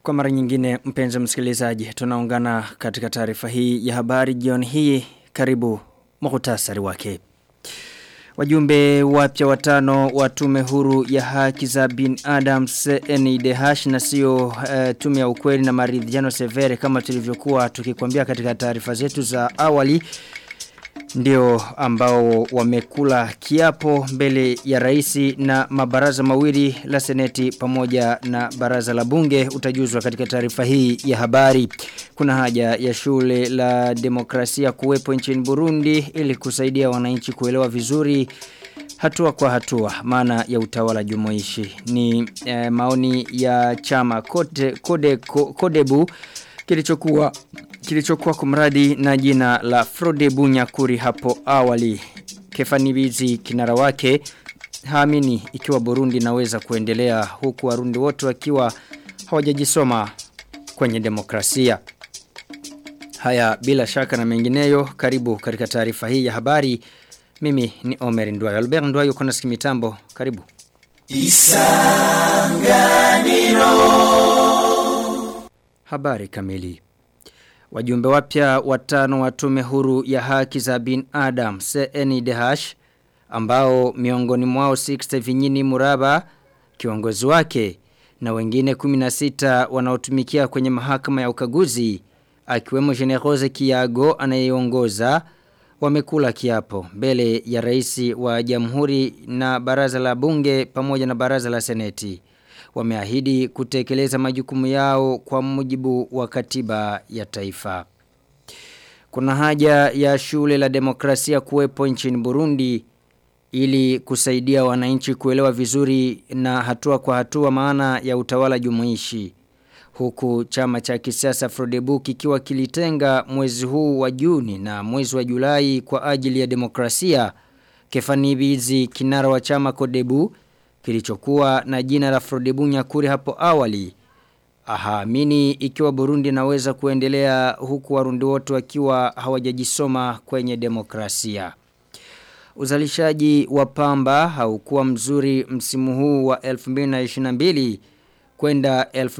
Kwa mara nyingine mpenzi msikilizaji tunaungana katika taarifa hii ya habari jioni hii karibu muhtasari wake. Wajumbe wapya watano wa tume huru ya haki za bin Adams NIDH na sio uh, tume ya ukweli na maridhiano severe kama tulivyokuwa tukikwambia katika taarifa zetu za awali ndio ambao wamekula kiapo mbele ya raisi na mabaraza mawili la seneti pamoja na baraza la bunge utajuzwa katika taarifa hii ya habari. Kuna haja ya shule la demokrasia kuwepo nchini Burundi ili kusaidia wananchi kuelewa vizuri hatua kwa hatua maana ya utawala jumuishi. Ni eh, maoni ya chama kode, kode, kodebu kilichokuwa kilichokuwa kumradi na jina la Frode Bunyakuri hapo awali. Kefani Bizi kinara wake haamini ikiwa Burundi naweza kuendelea huku warundi wote wakiwa hawajajisoma kwenye demokrasia. Haya bila shaka na mengineyo karibu katika taarifa hii ya habari. Mimi ni Omer Ndwayo. Albert Ndwayo kuna sikimitambo. Karibu. Isanganiro. Habari kamili. Wajumbe wapya watano wa tume huru ya haki za bin Adam CNDH ambao miongoni mwao 6 vinyini muraba kiongozi wake na wengine 16 wanaotumikia kwenye mahakama ya ukaguzi akiwemo Generose Kiago anayeongoza wamekula kiapo mbele ya rais wa jamhuri na baraza la bunge pamoja na baraza la seneti wameahidi kutekeleza majukumu yao kwa mujibu wa katiba ya taifa. Kuna haja ya shule la demokrasia kuwepo nchini Burundi ili kusaidia wananchi kuelewa vizuri na hatua kwa hatua maana ya utawala jumuishi. Huku chama cha kisiasa Frodebu kikiwa kilitenga mwezi huu wa Juni na mwezi wa Julai kwa ajili ya demokrasia. Kefani Bizi kinara wa chama Kodebu kilichokuwa na jina la Frodebu Nyakuri hapo awali. Ahaamini ikiwa Burundi naweza kuendelea huku warundi wote wakiwa hawajajisoma kwenye demokrasia. Uzalishaji wa pamba haukuwa mzuri msimu huu wa 2022 kwenda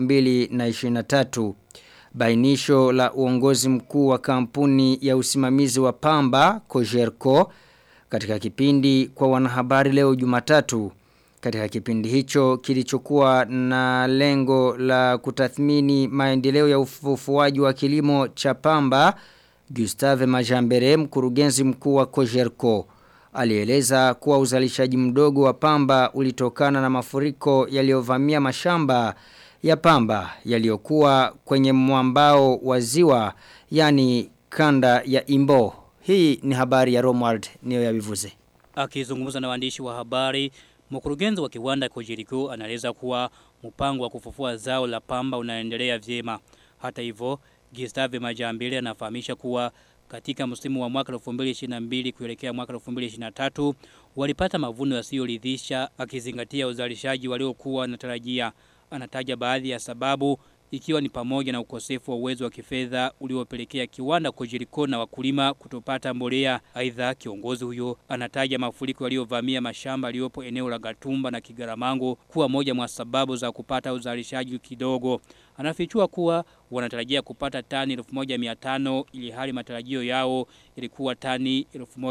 2023. Bainisho la uongozi mkuu wa kampuni ya usimamizi wa pamba Kojerko katika kipindi kwa wanahabari leo Jumatatu katika kipindi hicho kilichokuwa na lengo la kutathmini maendeleo ya ufufuaji wa kilimo cha pamba Gustave Majambere mkurugenzi mkuu wa Kojerko alieleza kuwa uzalishaji mdogo wa pamba ulitokana na mafuriko yaliyovamia mashamba ya pamba yaliyokuwa kwenye mwambao wa ziwa yani kanda ya Imbo hii ni habari ya Romwald niyo ya bivuze akizungumza na waandishi wa habari Mkurugenzi wa kiwanda Kojiriko anaeleza kuwa mpango wa kufufua zao la pamba unaendelea vyema. Hata hivyo, Gustave Majambele anafahamisha kuwa katika msimu wa mwaka 2022 kuelekea mwaka 2023 walipata mavuno yasiyoridhisha akizingatia uzalishaji waliokuwa wanatarajia. Anataja baadhi ya sababu ikiwa ni pamoja na ukosefu wa uwezo wa kifedha uliopelekea kiwanda Kojiriko na wakulima kutopata mbolea. Aidha kiongozi huyo anataja mafuriko yaliyovamia mashamba yaliyopo eneo la Gatumba na Kigaramango kuwa moja mwa sababu za kupata uzalishaji kidogo. Anafichua kuwa wanatarajia kupata tani 1500 ili hali matarajio yao ilikuwa tani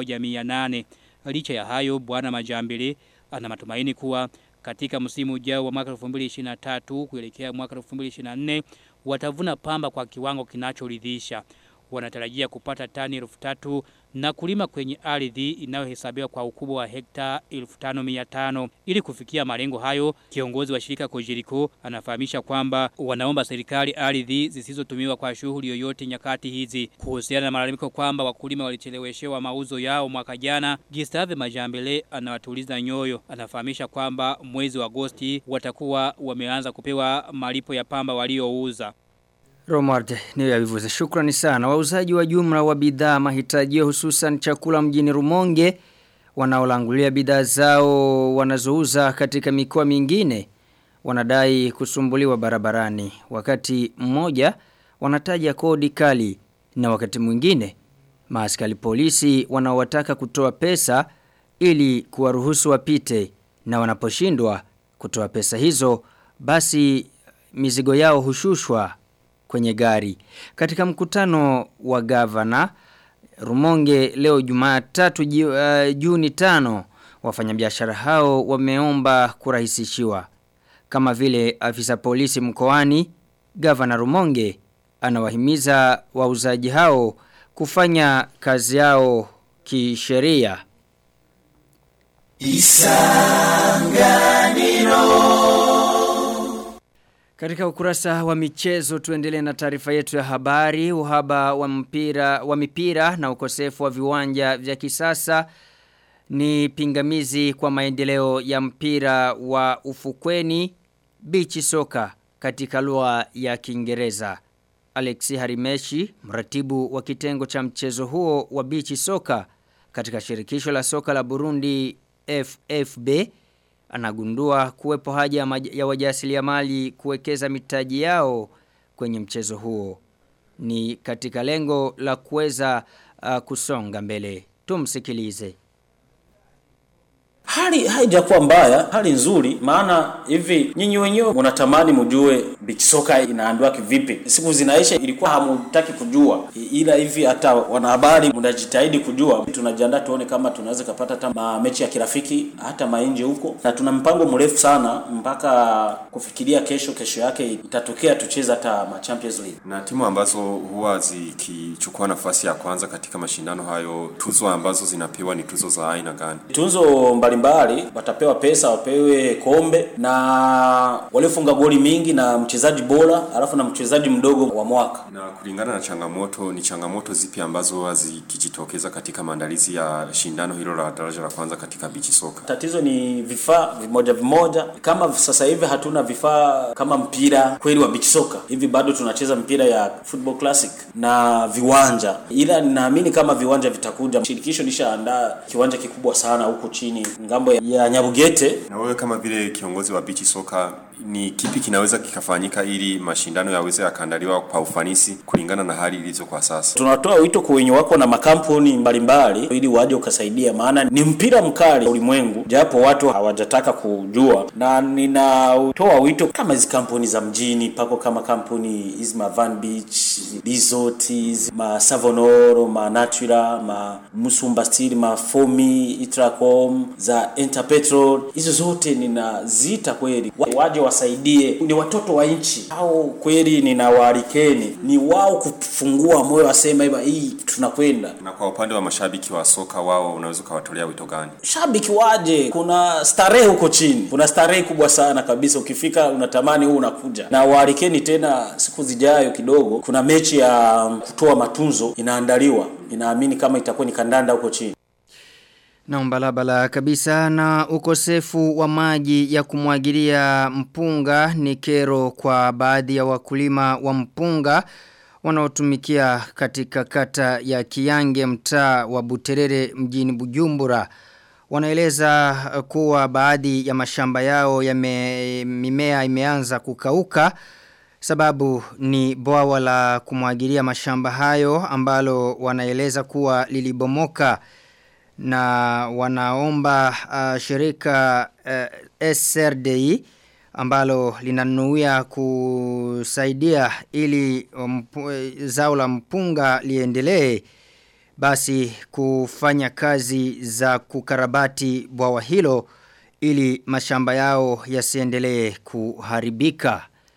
1800. Licha ya hayo bwana Majambele ana matumaini kuwa katika msimu ujao wa mwaka 2023 kuelekea mwaka 2024 watavuna pamba kwa kiwango kinachoridhisha. Wanatarajia kupata tani 3000 na kulima kwenye ardhi inayohesabiwa kwa ukubwa wa hekta 1500 ili kufikia malengo hayo kiongozi wa shirika Kojiriko anafahamisha kwamba wanaomba serikali ardhi zisizotumiwa kwa shughuli yoyote nyakati hizi kuhusiana na malalamiko kwamba wakulima walicheleweshewa mauzo yao mwaka jana Gustave Majambele anawatuliza nyoyo anafahamisha kwamba mwezi wa Agosti watakuwa wameanza kupewa malipo ya pamba waliouza Romard niyo ya vivuze. Shukrani sana. Wauzaji wa jumla wa bidhaa mahitajio hususan chakula mjini Rumonge wanaolangulia bidhaa zao wanazouza katika mikoa mingine wanadai kusumbuliwa barabarani. Wakati mmoja wanataja kodi kali na wakati mwingine maaskari polisi wanaowataka kutoa pesa ili kuwaruhusu wapite na wanaposhindwa kutoa pesa hizo basi mizigo yao hushushwa kwenye gari. Katika mkutano wa gavana Rumonge leo Jumatatu ji- uh, Juni tano wafanyabiashara hao wameomba kurahisishiwa. Kama vile afisa polisi mkoani gavana Rumonge anawahimiza wauzaji hao kufanya kazi yao kisheria. Katika ukurasa wa michezo tuendelee na taarifa yetu ya habari, uhaba wa mpira wa mipira na ukosefu wa viwanja vya kisasa ni pingamizi kwa maendeleo ya mpira wa ufukweni beach soka katika lugha ya Kiingereza. Alexi Harimeshi, mratibu wa kitengo cha mchezo huo wa beach soka katika shirikisho la soka la Burundi FFB anagundua kuwepo haja ya, maj- ya wajasiriamali kuwekeza mitaji yao kwenye mchezo huo. Ni katika lengo la kuweza uh, kusonga mbele. Tumsikilize. Hali haijakuwa mbaya, hali nzuri, maana hivi nyinyi wenyewe mnatamani mjue beach soka inaandwa kivipi. Siku zinaisha ilikuwa hamutaki kujua, I- ila hivi hata wanahabari mnajitahidi kujua. Tunajiandaa tuone kama tunaweza kupata hata ma- mechi ya kirafiki hata mainje huko, na tuna mpango mrefu sana mpaka kufikiria kesho, kesho yake itatokea tucheze hata ma Champions League. Na timu ambazo huwa zikichukua nafasi ya kwanza katika mashindano hayo, tuzo ambazo zinapewa ni tuzo za aina gani? Tunzo mbalimbali watapewa pesa, wapewe kombe na waliofunga goli mingi na mchezaji bora, alafu na mchezaji mdogo wa mwaka. Na kulingana na changamoto, ni changamoto zipi ambazo huwa zikijitokeza katika maandalizi ya shindano hilo la daraja la kwanza katika bichi soka? Tatizo ni vifaa vimoja vimoja. Kama sasa hivi hatuna vifaa kama mpira kweli wa beach soccer, hivi bado tunacheza mpira ya football classic na viwanja, ila ninaamini kama viwanja vitakuja. Shirikisho lishaandaa kiwanja kikubwa sana huku chini ngambo ya Nyabugete Na wewe kama vile kiongozi wa bichi soka, ni kipi kinaweza kikafanyika ili mashindano yaweze yakaandaliwa kwa ufanisi kulingana na hali ilivyo kwa sasa? tunatoa wito kwa wenye wako na makampuni mbalimbali ili waje ukasaidia, maana ni mpira mkali ulimwengu, japo watu hawajataka kujua, na ninatoa wito kama hizi kampuni za mjini pako kama kampuni hizi ma Van Beach Resort, hizi ma Savonoro, ma Natura, ma Musumba Steel, ma Fomi, Itracom za Interpetrol, hizo zote ninaziita kweli Wa- waje wasaidie, ni watoto wa nchi au kweli, ninawaalikeni ni wao kufungua moyo, wasema hivi, hii tunakwenda Na kwa upande wa mashabiki wa soka, wao unaweza ukawatolea wito gani? shabiki waje. Kuna starehe huko chini, kuna starehe kubwa sana kabisa. Ukifika unatamani huu unakuja, na waalikeni tena siku zijayo kidogo. Kuna mechi ya kutoa matunzo inaandaliwa, inaamini kama itakuwa ni kandanda huko chini. Na mbalabala kabisa na ukosefu wa maji ya kumwagilia mpunga ni kero kwa baadhi ya wakulima wa mpunga wanaotumikia katika kata ya Kiyange mtaa wa Buterere mjini Bujumbura. Wanaeleza uh, kuwa baadhi ya mashamba yao yame mimea imeanza kukauka sababu ni bwawa la kumwagilia mashamba hayo ambalo wanaeleza kuwa lilibomoka na wanaomba uh, shirika uh, SRDI ambalo linanuia kusaidia ili mpu, zao la mpunga liendelee basi kufanya kazi za kukarabati bwawa hilo ili mashamba yao yasiendelee kuharibika.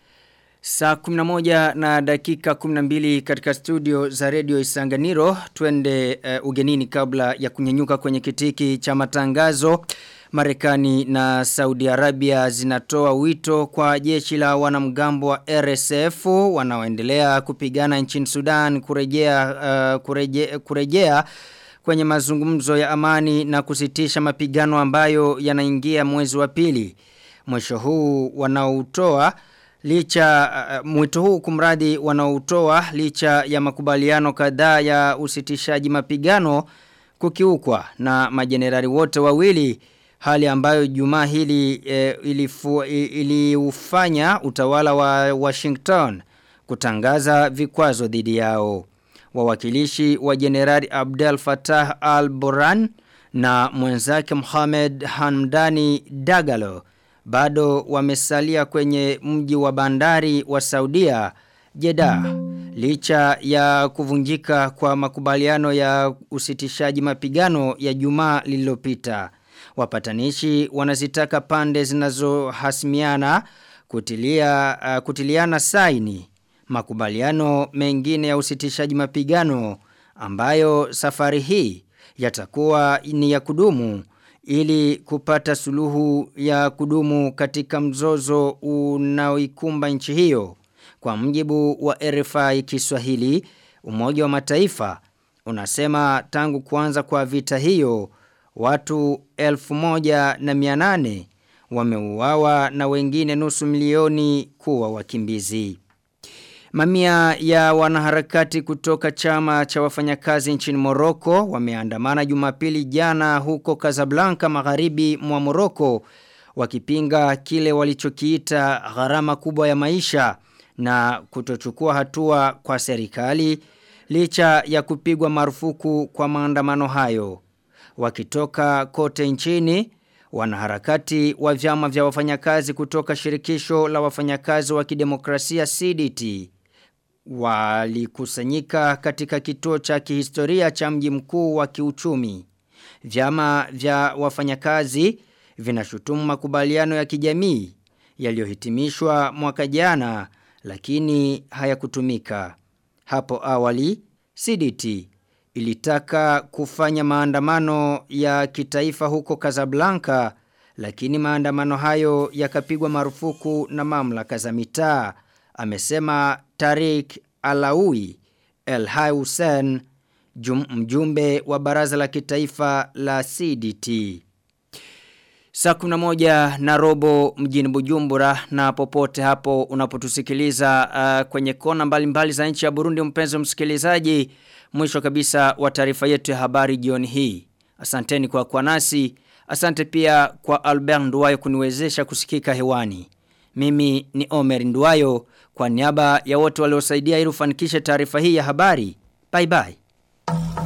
Saa 11 na dakika 12 katika studio za Radio Isanganiro twende uh, ugenini kabla ya kunyenyuka kwenye kitiki cha matangazo. Marekani na Saudi Arabia zinatoa wito kwa jeshi la wanamgambo wa RSF wanaoendelea kupigana nchini Sudan kurejea uh, kurejea, kurejea kwenye mazungumzo ya amani na kusitisha mapigano ambayo yanaingia mwezi wa pili. Mwisho huu wanaotoa licha uh, mwito huu kumradi wanaotoa licha ya makubaliano kadhaa ya usitishaji mapigano kukiukwa na majenerali wote wawili hali ambayo jumaa hili e, ilifu, iliufanya utawala wa Washington kutangaza vikwazo dhidi yao. Wawakilishi wa Jenerali Abdel Fattah al-Burhan na mwenzake Mohamed Hamdani Dagalo bado wamesalia kwenye mji wa bandari wa Saudia Jeddah licha ya kuvunjika kwa makubaliano ya usitishaji mapigano ya Jumaa lililopita. Wapatanishi wanazitaka pande zinazohasimiana kutilia uh, kutiliana saini makubaliano mengine ya usitishaji mapigano ambayo safari hii yatakuwa ni ya kudumu ili kupata suluhu ya kudumu katika mzozo unaoikumba nchi hiyo. Kwa mjibu wa RFI Kiswahili, Umoja wa Mataifa unasema tangu kuanza kwa vita hiyo watu 1800 wameuawa na wengine nusu milioni kuwa wakimbizi. Mamia ya wanaharakati kutoka chama cha wafanyakazi nchini Moroko wameandamana Jumapili jana huko Casablanca magharibi mwa Moroko wakipinga kile walichokiita gharama kubwa ya maisha na kutochukua hatua kwa serikali licha ya kupigwa marufuku kwa maandamano hayo. Wakitoka kote nchini wanaharakati wa vyama vya wafanyakazi kutoka shirikisho la wafanyakazi wa kidemokrasia CDT walikusanyika katika kituo cha kihistoria cha mji mkuu wa kiuchumi. Vyama vya wafanyakazi vinashutumu makubaliano ya kijamii yaliyohitimishwa mwaka jana lakini hayakutumika. Hapo awali CDT ilitaka kufanya maandamano ya kitaifa huko Casablanca lakini maandamano hayo yakapigwa marufuku na mamlaka za mitaa amesema Tarik Alawi El Hussein mjumbe wa baraza la kitaifa la CDT Saa moja na robo mjini Bujumbura na popote hapo unapotusikiliza uh, kwenye kona mbalimbali mbali za nchi ya Burundi mpenzi msikilizaji mwisho kabisa wa taarifa yetu ya habari jioni hii. Asanteni kwa kwa nasi. Asante pia kwa Albert Nduwayo kuniwezesha kusikika hewani. Mimi ni Omer Nduwayo kwa niaba ya wote waliosaidia ili ufanikishe taarifa hii ya habari. Bye bye.